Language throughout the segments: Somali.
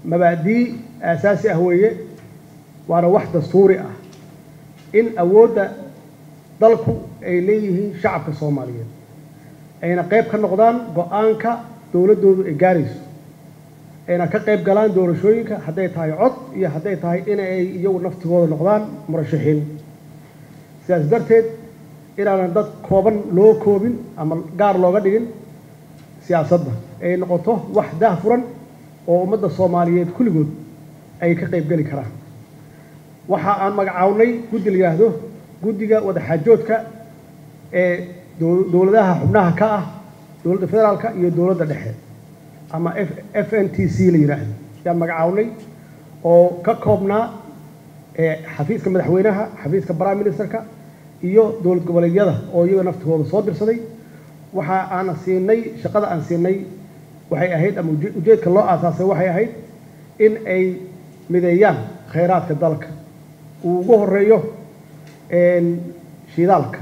mabaadii aasaasi ah weeye waana wax dastuuri ah in awoodda dalku ay leeyihiin shacabka soomaaliyeed ayna qayb ka noqdaan go-aanka dowladdoodu ay gaarayso ayna ka qayb galaan doorashooyinka hadday tahay cod iyo hadday tahay in ay iyagu naftigooda noqdaan murashaxiin sidaas darteed inaanan dad kooban loo koobin ama gaar looga dhigin siyaasadda ay noqoto wax daahfuran oo ummadda soomaaliyeed kulligood ay ka qayb geli karaan waxa aan magacawnay guddi la yidhaahdo guddiga wadaxaajoodka ee dowladaha xubnaha ka ah dowladda federaalka iyo dowladda dhexe ama f n t c la yidhaahdo yaan magacawnay oo ka koobnaa xafiiska madaxweynaha xafiiska prime ministerka iyo dowlad goboleedyada oo iyaga naftigooda soo dirsaday waxa aan siinay shaqada aan siinay waxay ahayd ama ujeedka loo aasaasay waxay ahayd in ay mideeyaan khayraadka dalka uu ugu horeeyo shidaalka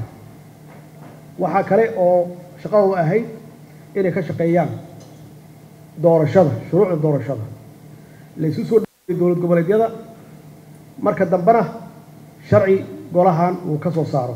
waxaa kale oo shaqadooda ahayd inay ka shaqeeyaan doorashada shuruucda doorashada laysu soo dhaweyay dowlad goboleedyada marka dambena sharci golahan uu ka soo saaro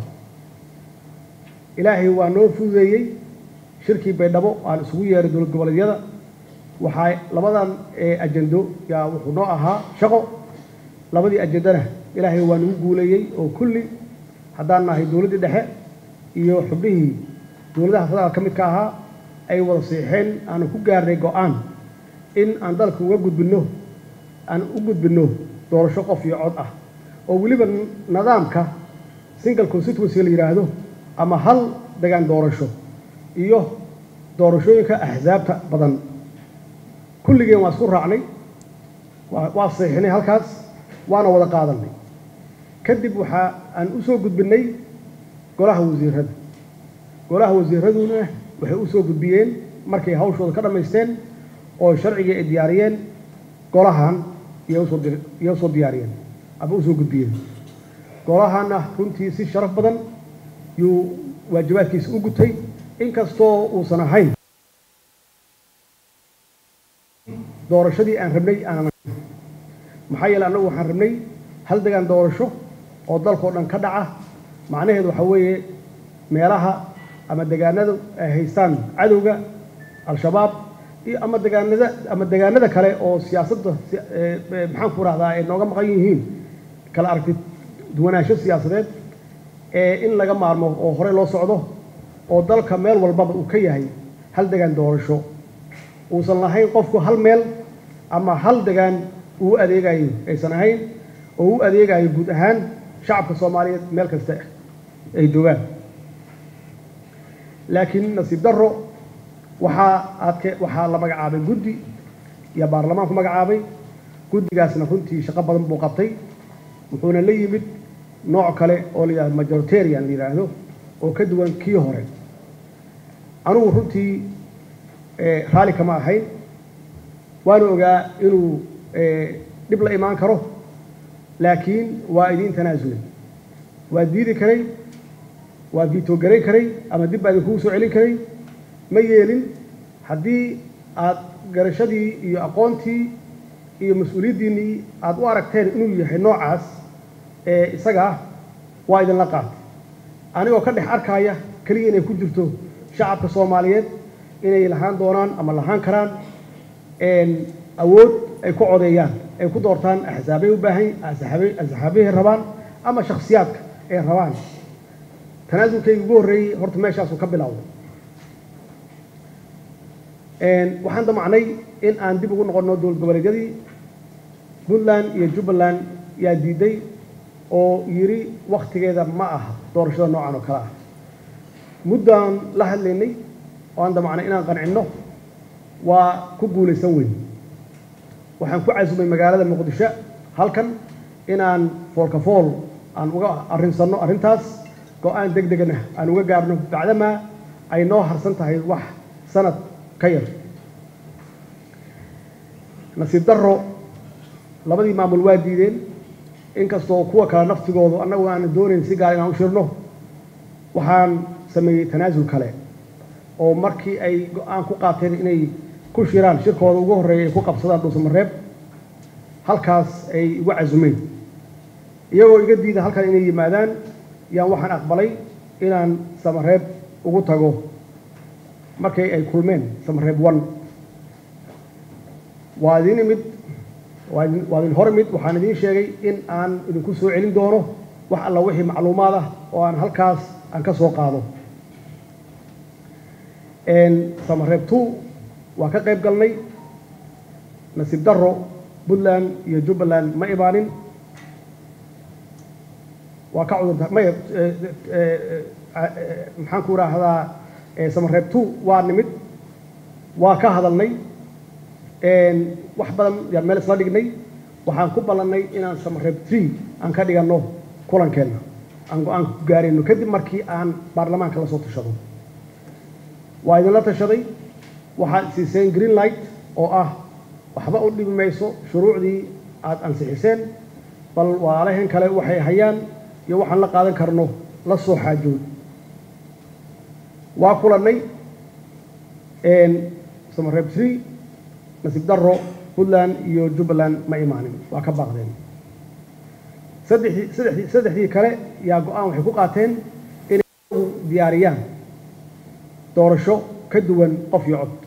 ilaahay waa noo fududeeyey shirkii baydhabo aan isugu yeeray dowlad goboleedyada waxaa labadan ajendo yaa wuxuu noo ahaa shaqo labadii ajendana ilaahay waa nagu guuleeyey oo kulli haddaan nahay dowladdii dhexe iyo xubnihii dowladaha federaal ka midka ahaa ay wada siixeen aanu ku gaarnay go-aan in aan dalka uga gudbinno aan u gudbinno doorasho qof iyo cod ah oo weliba nidaamka single constituency la yidhaahdo ama hal degaan doorasho iyo doorashooyinka axsaabta badan kulligeen waa isku raacnay waa siixinay halkaas waana wada qaadanay kadib waxaa aan u soo gudbinay golaha wasiirada golaha wasiiraduna waxay u soo gudbiyeen markay hawshooda ka dhammaysteen oo sharcigii ay diyaariyeen golahan iyo usoo diyaariyeen ama usoo gudbiyeen golahana runtii si sharaf badan yuu waajibaadkiisa u gutay inkastoo uusan ahayn doorashadii aan rabnay aanan maxaa yeele annagu waxaan rabnay hal degaan doorasho oo dalkao dhan ka dhaca macnaheedu waxaa weeye meelaha ama degaanada ay haystaan cadowga al-shabaab iyo ama degaanada ama degaanada kale oo siyaasadda maxaan ku rahdaa ay nooga maqan yihiin kala aragti duwanaansho siyaasadeed ee in laga maarmo oo horey loo socdo oo dalka meel walbaba uu ka yahay hal degaan doorasho uusan lahayn qofku hal meel ama hal degaan uu adeegayo aysan ahayn oo u adeegayo guud ahaan shacabka soomaaliyeed meel kasta ay joogaan laakiin nasiib darro waxaa adke waxaa la magacaabay guddi iyo baarlamaanku magacaabay guddigaasna runtii shaqo badan buu qabtay wuxuuna la yimid nooc kale oo la yidhahdo majoritarian la yidhaahdo oo ka duwan kii hore anugu runtii raalli kama ahayn waana ogaa inuu dhib la imaan karo laakiin waa idiin tanaasulay waa diidi karay waa viitogarayn karay ama dib baa idinkugu soo celin karay ma yeelin haddii aad garashadii iyo aqoontii iyo mas-uuliyaddiinnii aad u aragteen inuu yahay noocaas ee isagaa waa idinla qaatay anigoo ka dhex arkaaya keliya inay ku jirto shacabka soomaaliyeed inay lahaan doonaan ama lahaan karaan awood ay ku codeeyaan ay ku doortaan axsaabay u baahan axsaabahay rabaan ama shakhsiyaadka ay rabaan tanaasulkayga ugu horreeyey horta meeshaasuu ka bilowday waxaan damacnay in aan dib ugu noqonno dowlad goboleedyadii puntland iyo jubbaland yaa diiday oo yidhi wakhtigeeda ma aha doorashada noocan oo kale ah muddaan la hadlaynay oo aan damacnay inaan qancinno waa ku guulaysan weyn waxaan ku casumay magaalada muqdisho halkan inaan foolka fool aan uga arrinsanno arrintaas go-aan deg degana aan uga gaarno bacdamaa ay noo harsan tahay wax sanad ka yar nasiib darro labadii maamul waa diideen inkastoo kuwa kale naftigoodu annagu aana doonayn si gaar inaan u shirno waxaan sameeyey tanaasul kale oo markii ay go-aan ku qaateen inay ku shiraan shirkooda ugu horreeya ay ku qabsadaan dhuusamareeb halkaas ay igu casumeen iyagoo iga diida halkan inay yimaadaan yaan waxaan aqbalay inaan samareeb ugu tago markay ay kulmeen samareeb one waa idin imid waa idin hor imid waxaan idiin sheegay in aan idinku soo celin doono wax alla wixii macluumaad ah oo aan halkaas aan ka soo qaado samareeb two waa ka qayb galnay nasiib darro puntland iyo jubbaland ma imaanin waa ka cudurta maya maxaan ku idhaahdaa samareeb two waa nimid waa ka hadalnay wax badan yaan meel isla dhignay waxaan ku ballannay inaan samareeb tree aan ka dhiganno kulankeenna aan go-aan ku gaarayno kadib markii aan baarlamaanka la soo tashado waa idinla tashaday waxaad siiseen green light oo ah waxba u dhibi mayso shuruucdii aada ansixiseen bal walaalahan kale waxay hayaan iyo waxaan la qaadan karno la soo xaajood waa kulannay samareeb tree nasiib darro puntland iyo jubbaland ma imaanin waa ka baaqdeen saddexdii saddexdii saddexdii kale yaa go-aan waxay ku qaateen inay diyaariyaan doorasho ka duwan qof iyo cod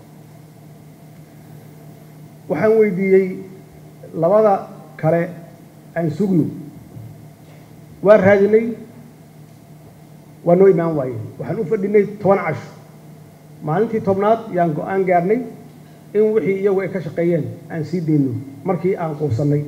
waxaan weydiiyey labada kale aan sugno waa raadinay waa noo imaan waayeen waxaan u fadhinay toban casho maalintii tobnaad yaan go-aan gaarnay in wixii iyagu ay ka shaqeeyeen aan sii dayno markii aan quusannay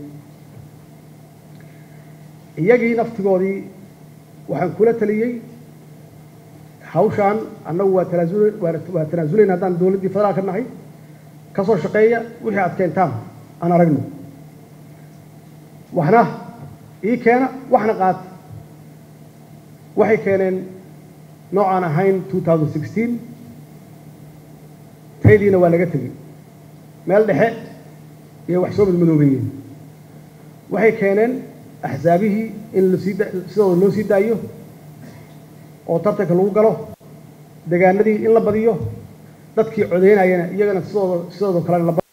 iyagii naftigoodii waxaan kula taliyey hawshaan annagu waa tanaasul waa tanaasulayna haddaan dowladdii federaalka nahay ka soo shaqeeya wixii aad keentaan aan aragno waxna ii keena waxna qaata waxay keeneen noocaan ahayn two thousand sixteen taydiina waa laga tegey meel dhexe iyo wax soo madmadoobeeyeen waxay keeneen axsaabihii in lasii sidooda loo sii daayo oo tartanka lagu galo degaanadii in la badiyo dadkii codeynayana iyagana sidooda sidooda kale la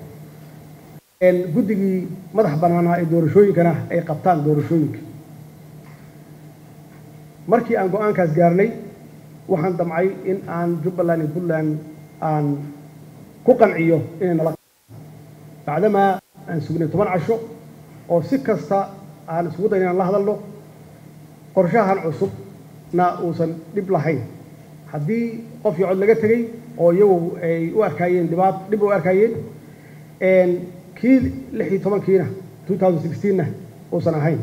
guddigii madax bannaanaa ee doorashooyinkana ay qabtaan doorashooyinka markii aan go-aankaas gaarnay waxaan damcay in aan jubbaland iyo puntland aan ku qanciyo inay nala bacdamaa aan sugnay toban casho oo si kasta aan isugu dayn inaan la hadalno qorshahan cusubna uusan dhib lahayn haddii qof iyo cod laga tegey oo iyagu ay u arkaayeen dhibaat dhib u arkaayeen kii lix iyo tobankiina two thousand sixteenna uusan ahayn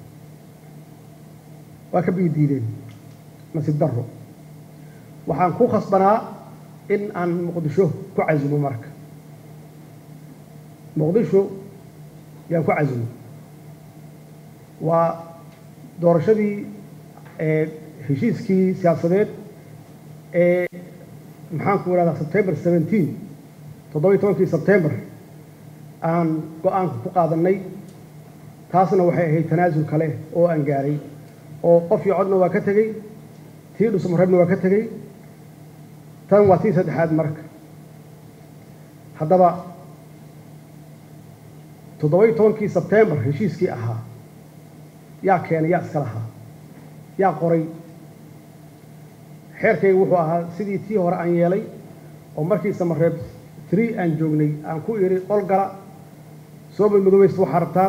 waa ka biyi diideen nasiib darro waxaan ku khasbanaa in aan muqdisho ku casumo marka muqdisho yaan ku casumo waa doorashadii heshiiskii siyaasadeed ee maxaan ku idhahdaa sebtember seventeen toddobiyi tobankii sebtember aan go-aanka ku qaadannay taasna waxay ahayd tanaasul kale oo aan gaaray oo qof iyo codna waa ka tegey tii dhusmareebna waa ka tegey tan waa tii saddexaad marka haddaba toddoba-iyo tobankii sebtembar heshiiskii ahaa yaa keenay yaa iska lahaa yaa qoray xeerkayga wuxuu ahaa sidii tii hore aan yeelay oo markii samareeb tree aan joognay aan ku idhi qol gala soo madmadoobaysta waxaa rabtaan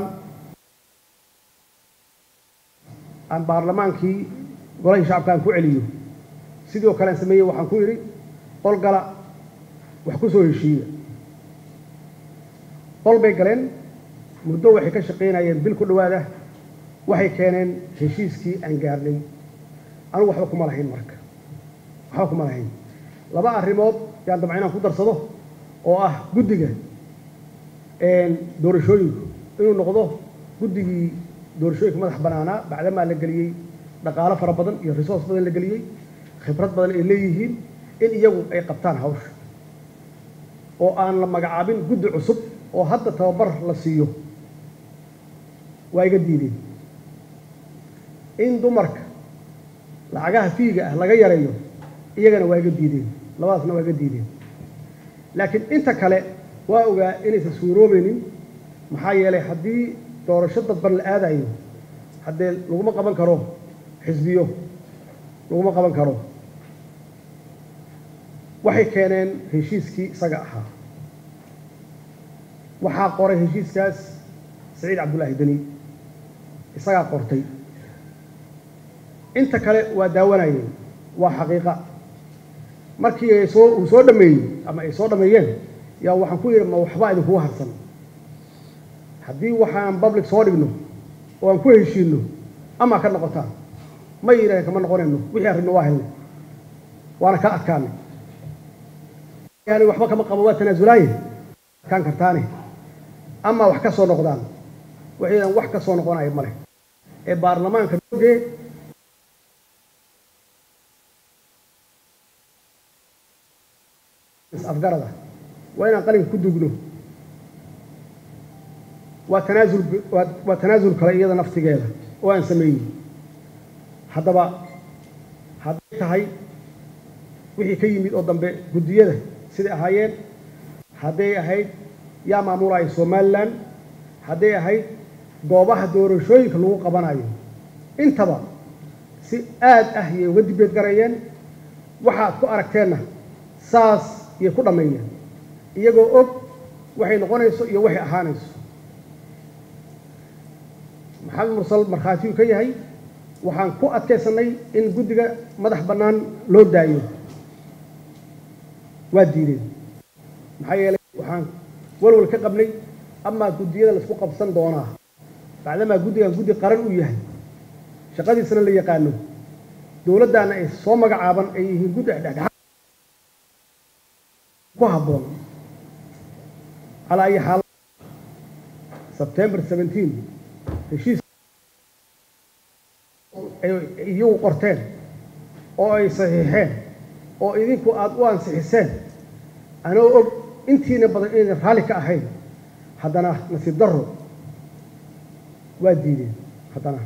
aan baarlamaankii golahii shacabka aan ku celiyo sidoo kale aan sameeyey waxaan ku idhi qol gala wax ku soo heshiiya qol bay galeen muddo waxay ka shaqaynayeen bil ku dhowaada waxay keeneen heshiiskii aan gaarnay anigu waxba kuma lahayn marka waxba kuma lahayn laba arrimood yaan dabca inaan ku darsado oo ah guddiga doorashooyinku inuu noqdo guddigii doorashooyinka madax bannaanaa bacdamaa la geliyey dhaqaalo fara badan iyo resource badan la geliyey khibrad badan ay leeyihiin in iyagu ay qabtaan hawsha oo aan la magacaabin guddi cusub oo hadda tababar la siiyo waa iga diideen in dumarka lacagaha fiiga ah laga yareeyo iyagana waa iga diideen labadaasna waa iga diideen laakiin inta kale waa ogaa inaysan suuroobaynin maxaa yeelay haddii doorasho dadban la aadayo haddee laguma qaban karo xisbiyo laguma qaban karo waxay keeneen heshiiskii isaga ahaa waxaa qoray heshiiskaas saciid cabdullaahi deni isagaa qortay inta kale waa daawanayeen waa xaqiiqa markii ay soo uu soo dhameeyey ama ay soo dhameeyeen yaa waxaan ku yidhi ma waxbaa idinkugu harsan haddii waxaan public soo dhigno oo aan ku heshiino ama ka noqotaan ma yidhaaheen kama noqonayno wixii arrinno waa helnay waana ka adkaanay yani waxba kama qabo waa tanaasulaaye adkaan kartaane ama wax ka soo noqdaan waxaydan wax ka soo noqonaya male ee baarlamaanka noogee afgarada waa inaan qalinka ku dugno waa tanaasul waa waa tanaasul kale iyada naftigeeda oo aan sameeyey haddaba hadday tahay wixii ka yimid oo dambe guddiyada siday ahaayeen hadday ahayd yaa maamulaya somalilan hadday ahayd goobaha doorashooyinka lagu qabanayo intaba si aad ah yay uga dibeed garayeen waxaad ku aragteenna saas yay ku dhammeeyeen iyagoo og waxay noqonayso iyo waxay ahaanayso maxamed mursal markhaatiyuu ka yahay waxaan ku adkaysanay in guddiga madax bannaan loo daayo waa diideen maxaa yeelay waxaan walwal ka qabnay amaa guddiyada laisku qabsan doonaa bacdamaa guddigan guddi qaran uu yahay shaqadiisana la yaqaano dowladdaana ay soo magacaaban ay yihiin guddi dhexdhexaad ku habboon calaa ayi xaal sebtembar seventeen heshiis ay iyagu qorteen oo ay saxiixeen oo idinku aada u ansixiseen anoo og intiina badan inaydan raalli ka ahayn haddana nasiib darro waa diideen haddana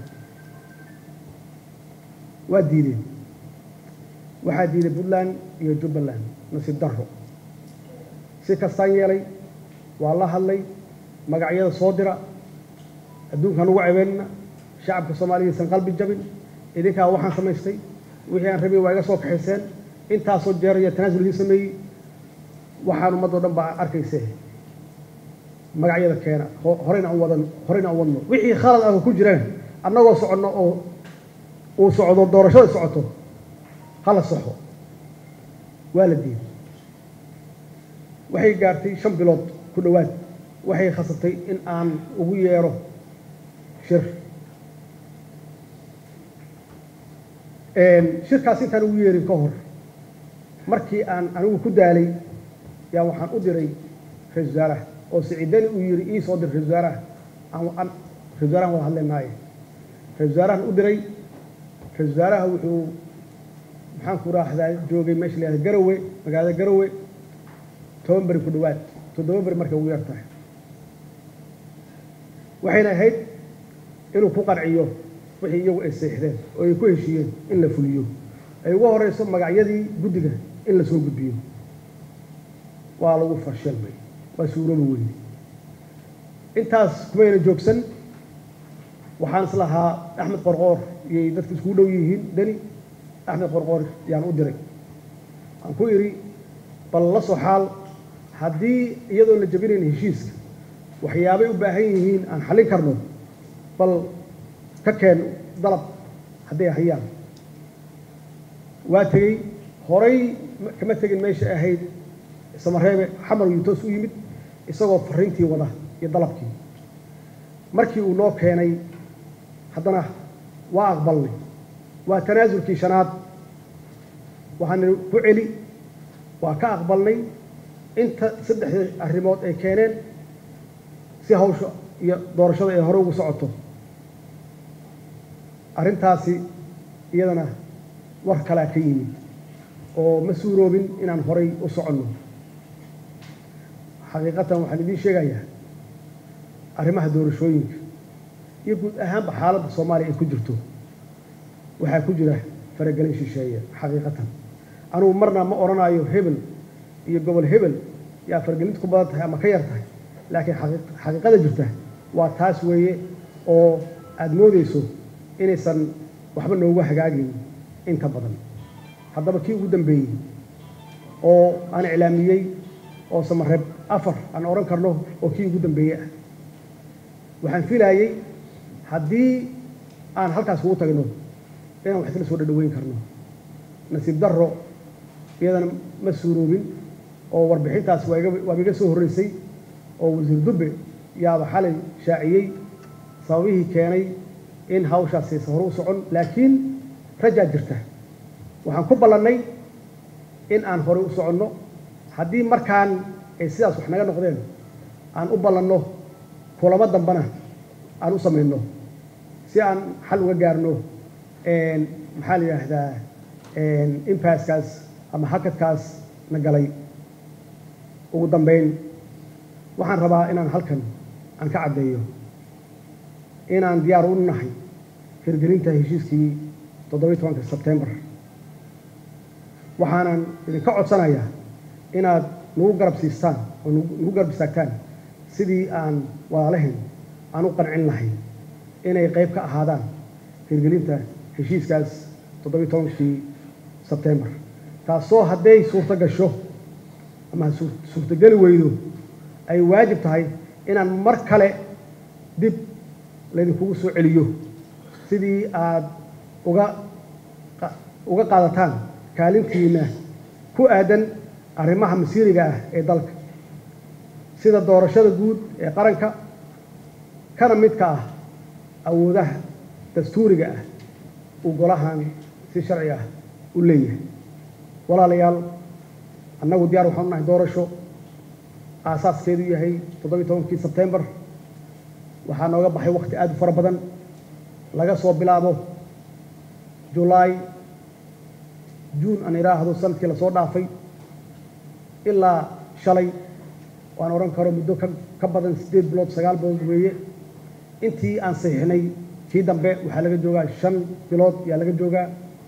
waa diideen waxaa diiday puntland iyo jubbaland nasiib darro si kastaan yeelay waa la hadlay magacyada soo dira adduunkaan ugu cebeynna shacabka soomaaliya isan qalbi jabin idinkaa waxaan samaystay wixii aan rabay waa iga soo kaxayseen intaasoo jeer iyo tanaasul idin sameeyey waxaan ummadoo dhan baa arkayse magacyada keena horeyna aan wadan horeyna aan wadno wixii khalad ah oo ku jirana annagoo soconno oo uu socdo doorashada socoto hala soxo waa la diiday waxay gaartay shan bilood ku dhowaad waxay khasabtay in aan ugu yeero shir shirkaas intaan ugu yeerin ka hor markii aan anigu ku daalay yaa waxaan u diray ra-isul wasaaraha oo siciidani uu yidhi ii soo dir ra-isul wasaaraha aan ra-isul wasaarahan wada hadlaynaaye ra-isul wasaarahan u diray ra-isul wasaaraha wuxuu maxaan ku raaxdaa joogay meesha la yahada garowe magaalada garowe toban beri ku dhowaad toddoba beri markay ugu yar tahay waxayna ahayd inuu ku qanciyo wixii iyagu ay seexdeen oo ay ku heshiiyeen in la fuliyo ay ugu horeyso magacyadii guddiga in la soo gudbiyo waa lagu fashilmay waa suurooba weyne intaas kumayna joogsan waxaan is lahaa axmed qorqoor iyay dadka iskugu dhow yihiin deni axmed qorqoor yaan u diray aan ku idhi bal la soo xaal haddii iyadoon la jabinayn heshiiska waxyaabay u baahan yihiin aan xallin karno bal ka keen dalab hadday hayaan waa tegey horay kama tegin meesha ahayd samareebe xamar yuu toos u yimid isagoo fariintii wada iyo dalabkii markii uu noo keenay haddana waa aqbalnay waa tanaasulkii shanaad waxaana ku celi waa ka aqbalnay inta saddexdii arrimood ay keeneen si hawsha iyo doorashada ay hore ugu socoto arrintaasi iyadana war kalaa ka yimid oo ma suuroobin inaan horay u soconno xaqiiqatan waxaan idiin sheegayaa arrimaha doorashooyinka iyo guud ahaanba xaaladda soomaaliya ay ku jirto waxaa ku jira faragelin shisheeye xaqiiqatan anugu marna ma odhanaayo hebel iyo gobol hebel yaa faragelinta ku badan tahay ama ka yar tahay laakiin xaqi- xaqiiqada jirta waa taas weeye oo aada moodeyso inaysan waxba noogu hagaagin inta badan haddaba kii ugu dambeeyey oo aan iclaamiyey oo samareeb afar aan odhan karno oo kii ugu dambeeyey ah waxaan filaayey haddii aan halkaas kugu tagno inaan wax isla soo dhadhaweyn karno nasiib darro iyadana ma suuroobin oo warbixintaas waa iga waaba iga soo horreysay oo wasiir dubbe yaaba xalay shaaciyey sababihii keenay in hawshaasi aysan hore u socon laakiin rajaa jirta waxaan ku ballannay in aan horey u soconno haddii markaan ay sidaas wax naga noqdeen aan u ballanno kulamo dambana aan u samayno si aan xal uga gaarno maxaa la yidhaahdaa impaaskaas ama hakadkaas na galay ugu dambayn waxaan rabaa inaan halkan aan ka caddeeyo inaan diyaar u nahay hirgelinta heshiiskii toddobiyi tobanka sebtembar waxaanan idinka codsanayaa inaad nagu garab siistaan oo nagu garab istaagtaan sidii aan walaalahayn aan u qancin lahayn inay qayb ka ahaadaan hirgelinta heshiiskaas toddobiyi tobankii sebtembar taasoo hadday suurto gasho ama suurtogeli weydo ay waajib tahay inaan mar kale dib laydinkugu soo celiyo sidii aad uga uga qaadataan kaalintiina ku aadan arrimaha masiiriga ah ee dalka sida doorashada guud ee qaranka kana midka ah awoodaha dastuuriga ah uu golahan si sharci ah u leeyahay walaalayaal annagu diyaar waxaan u nahay doorasho aasaaskeedu yahay toddobiyi tobankii sebtembar waxaa nooga baxay wakhti aad u fara badan laga soo bilaabo julaay juun aan idhaahdo sanadkii lasoo dhaafay ilaa shalay waan odhan karo muddo ka ka badan siddeed bilood sagaal bilood weeye intii aan saxiixnay kii dambe waxaa laga joogaa shan bilood ayaa laga joogaa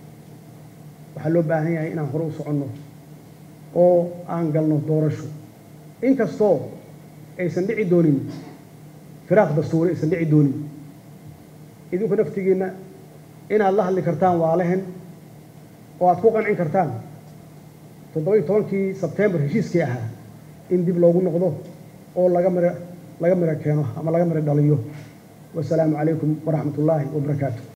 waxaa loo baahan yahay inaan hore u soconno oo aan galno doorasho inkastoo aysan dhici doonin firaaq dastuuri aysan dhici doonin idinku naftigiinna inaad la hadli kartaan waalehen oo aad ku qancin kartaan toddobiyi tobankii sebtembar heshiiskii ahaa in dib loogu noqdo oo laga miro laga miro keeno ama laga miro dhaliyo wasalaamu calaykum waraxmat ullaahi wabarakaatu